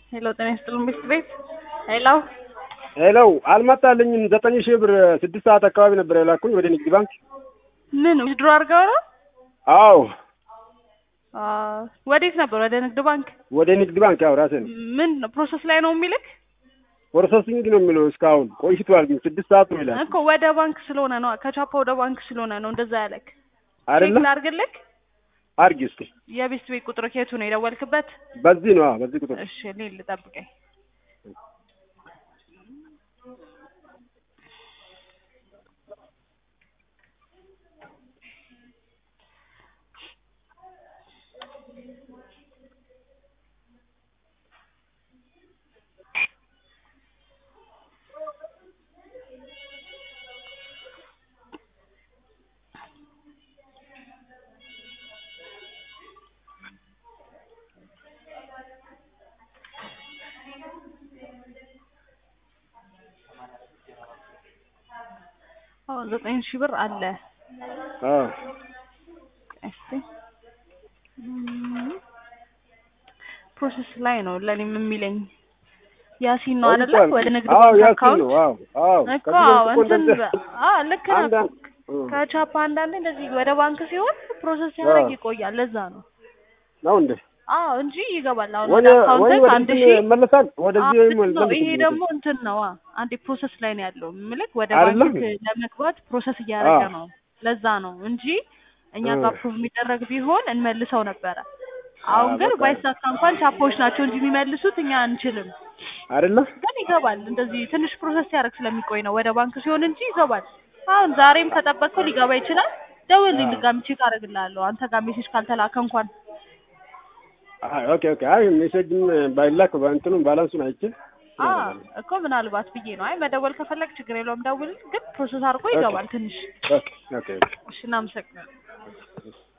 ሄሎ ጤና ይስጥልን ቤት ቤት ሄሎ ሄሎ አልመጣልኝም። ዘጠኝ ሺህ ብር ስድስት ሰዓት አካባቢ ነበር የላኩኝ ወደ ንግድ ባንክ። ምን ዊዝድሮ አድርገው ነው? አዎ አ ወዴት ነበር? ወደ ንግድ ባንክ። ወደ ንግድ ባንክ ያው ራሴ ነው። ምን ፕሮሰስ ላይ ነው የሚልክ ፕሮሰሲንግ ነው የሚለው እስካሁን ቆይቷል። ግን ስድስት ሰዓት ነው ይላል እኮ ወደ ባንክ ስለሆነ ነው ከቻፓ ወደ ባንክ ስለሆነ ነው እንደዛ ያለክ። አይደለ? ቼክ ላድርግልክ። አርጊ እስኪ። የቤት ቤት ቁጥር ከየቱ ነው የደወልክበት? በዚህ ነው አዎ፣ በዚህ ቁጥር እሺ እኔ ልጠብቀኝ። አዎ ዘጠኝ ሺህ ብር አለ። አዎ እስቲ ፕሮሰስ ላይ ነው ለኔም የሚለኝ ያሲን ነው አይደለ? ቆይቷል። ወደ ንግድ አዎ ባንክ ያሲን አካውንት ነው። አዎ አዎ እኮ ከዚህ በፊት እኮ እንትን እንደዚህ አዎ ልክ ነህ እኮ። አንዳንድ ከቻፓ አንዳንዴ እንደዚህ ወደ ባንክ ሲሆን ፕሮሰስ ሲያደርግ አዎ። ይቆያል። ለዛ ነው ነው እንዴ? አዎ እንጂ ይገባል። አሁን ወደ ወደ ወይ አካውንት ወደ አንድ እንትን ሺህ መለሳል ወደዚህ አዎ ወይም ልክ ነው። መልስ ይሄ ደግሞ እንትን ነው አ አንዴ ፕሮሰስ ላይ ነው ያለው። ምልክ ወደ አይደለም? ባንክ ለመግባት ፕሮሰስ እያደረገ አዎ። ነው። ለዛ ነው እንጂ እኛ እ። ጋር ፕሩቭ የሚደረግ ቢሆን እንመልሰው ነበረ። አሁን አዎ፣ ግን በቃ። ባይሳካ እንኳን ቻፖች ናቸው እንጂ የሚመልሱት እኛ አንችልም። አይደለ? ግን ይገባል። እንደዚህ ትንሽ ፕሮሰስ ሲያደርግ ስለሚቆይ ነው ወደ ባንክ ሲሆን እንጂ ይገባል። አሁን ዛሬም ከጠበቅከው ሊገባ ይችላል። ደውልልኝ አዎ። ድጋሚ ቼክ አደርግልሃለሁ። አንተ ጋር ሜሴጅ ካልተላከ እንኳን አይ ኦኬ ኦኬ። አይ ሜሴጅም ባይላክ በእንትኑም ባላንሱን አይቼ አ እኮ ምናልባት ብዬ ነው። አይ መደወል ከፈለግ ችግር የለውም ደውል። ግን ፕሮሰስ አድርጎ ይገባል ትንሽ። ኦኬ ኦኬ ኦኬ። እሺ እናመሰግናለን።